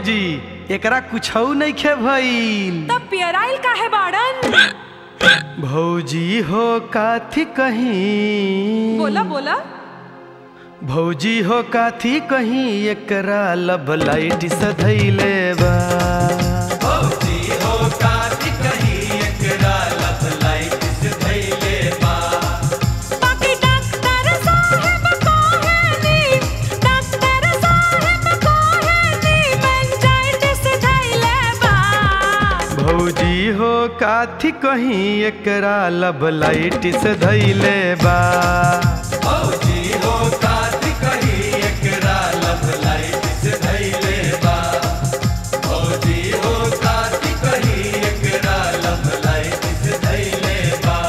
भौजी एकरा कुछौ नहीं खे भइल तब पियराइल काहे बाड़न भौजी हो काथी कहीं बोला बोला भौजी हो काथी कहीं एकरा लब लाइट सधैले बा भौजी हो काथी कहीं एकरा लब लाइट सधैले बा बाकी डॉक्टर साहब कहेनी डॉक्टर साहब कहेनी मेनिंजाइटिस धइले बा भौजी हो काथी कहीं एकरा लब लाइट सधैले बा भौजी हो काथी कहीं एकरा लब लाइट सधैले बा भौजी हो काथी कहीं एकरा लब लाइट सधैले बा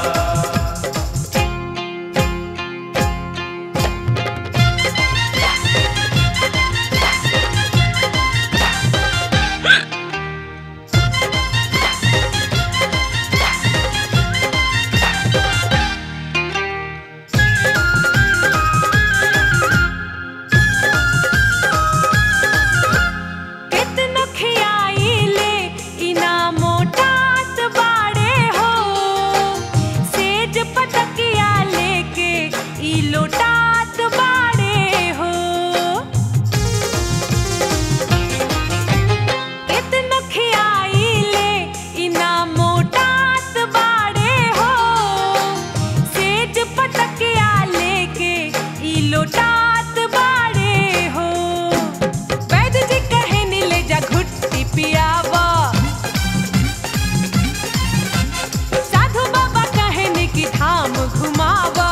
कितनो खियाइले इना मोटात बाड़े हो सेज पटकिया लेके ई लोटात बाड़े हो कितनो खियाइले इना मोटात बाड़े हो सेज पटकिया लेके ई लोटात बाड़े हो वैद्य जी कहे नी ले जा घुट्टी पियावा साधु बाबा कहे नी कि धाम घुमावा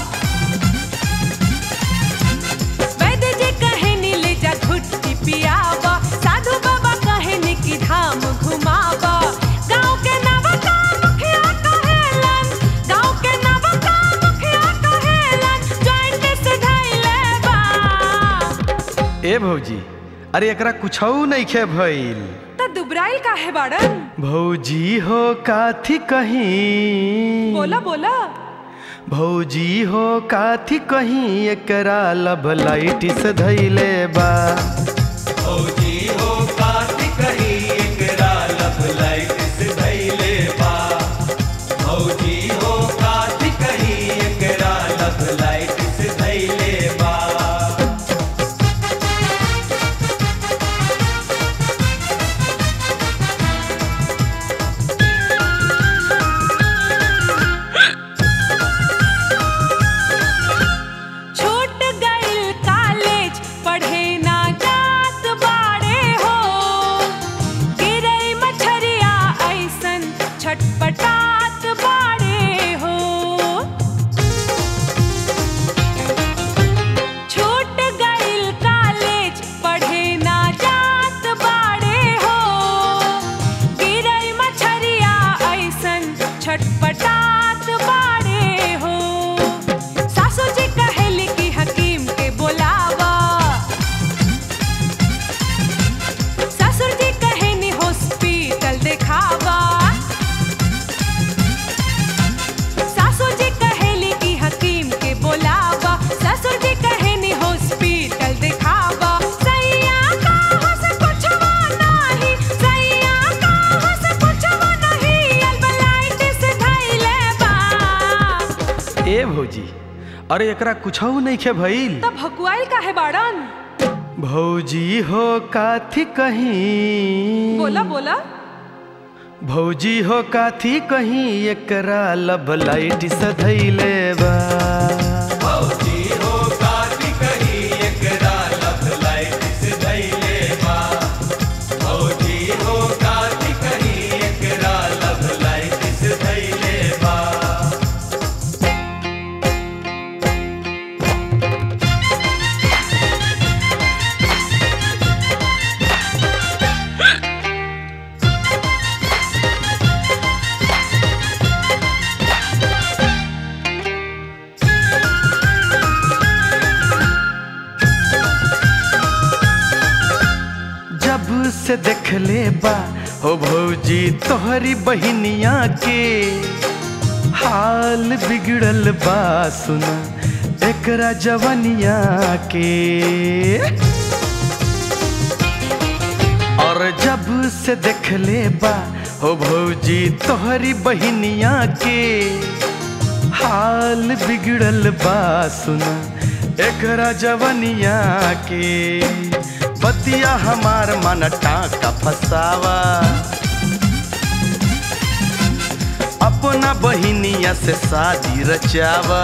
वैद्य जी कहे नी ले जा घुट्टी पियावा साधु बाबा कहे नी कि धाम घुमावा गाँव के नवका मुखिया कहेलन गाँव के नवका मुखिया कहेलन जॉइंट से धइले बा ए भौजी अरे एकरा कुछौ नहीं खे भइल त दुबराइल काहे बाड़न भौजी हो काथी कहीं बोला बोला भौजी हो काथी कहीं एकरा लब लाइट सधैले बा भौजी हो काथी कहीं एकरा लब लाइट सधैले बा भौजी हो काथी कहीं एकरा लब लाइट सधैले बा छूट गइल कॉलेज पढ़े ना जात बाड़े हो गिरई मछरिया ऐसन छटपटात बाड़े हो छूट गइल कॉलेज पढ़े ना जात बाड़े हो गिरई मछरिया ऐसन छटपटात बाड़े हो सासू जी कहेली कि हकीम के बोलावा ससुर जी कहेनी हॉस्पिटल देखावा सासू जी कहेली कि हकीम के बोलावा ससुर जी कहेनी हॉस्पिटल देखावा सैया कहाँ से पूछवा नाही सैया कहाँ से पूछवा नहीं अल्बलाइटिस धइले बा ए भौजी अरे एकरा कुछौ नहीं खे भइल तब भकुआइल काहे बाड़न भौजी हो काथी कहीं बोला बोला भौजी हो काथी कहीं एकरा लब लाइट सधैले बा भौजी हो काथी कहीं एकरा लब लाइट सधैले बा भौजी हो काथी कहीं एकरा लब लाइट सधैले बा जब से देखले बा हो भौजी तोहरी बहिनिया के हाल बिगड़ल बा सुना एकरा जवनिया के दूर से देख ले बा हो भौजी तोहरी बहिनिया के हाल बिगड़ल बा सुना एकरा जवनिया के बतिया हमार मन टाका फसावा अपना बहिनिया से शादी रचावा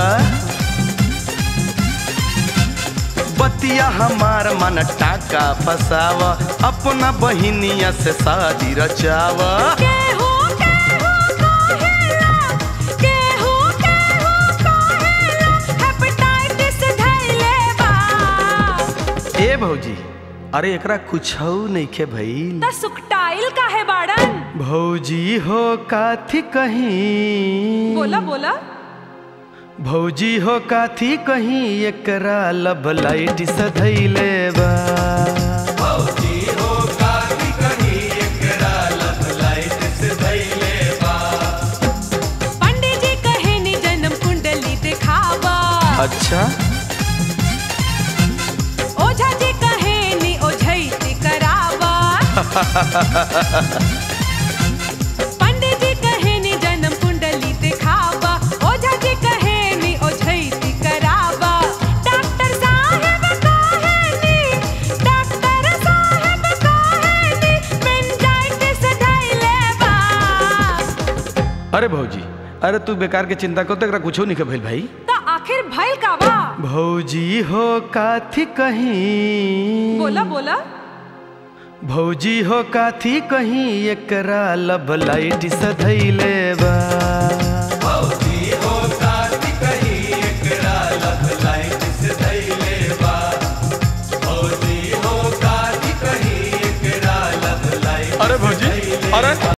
बतिया हमार मन टाका फसावा अपना बहिनिया से शादी रचावा केहू केहू कहेला केहू केहू कहेला हेपेटाइटिस धइले बा ए भौजी अरे एकरा कुछ नइखे भइल त सुकटाइल काहे बाड़न भौजी हो काथी कहीं बोला बोला भौजी हो काथी कहीं एकरा लब लाइट सधैले बा भौजी हो काथी कहीं एकरा लब लाइट सधैले बा पंडित जी कहे नि जन्म कुंडली दिखावा अच्छा ओझा जी कहे नि ओझैती करावा पंडित जी कहे नि जन्म कुंडली दिखावा ओझा जी कहे नि ओझैती करावा डॉक्टर साहब कहे नि डॉक्टर साहब कहे नि मेनिंजाइटिस धइले बा अरे भौजी अरे तू बेकार के चिंता को तक कुछो नहीं भइल भाई त आखिर भइल का बा भौजी हो काथी कहीं बोला बोला भौजी हो काथी कहीं एकरा लब लाइट सधैले बा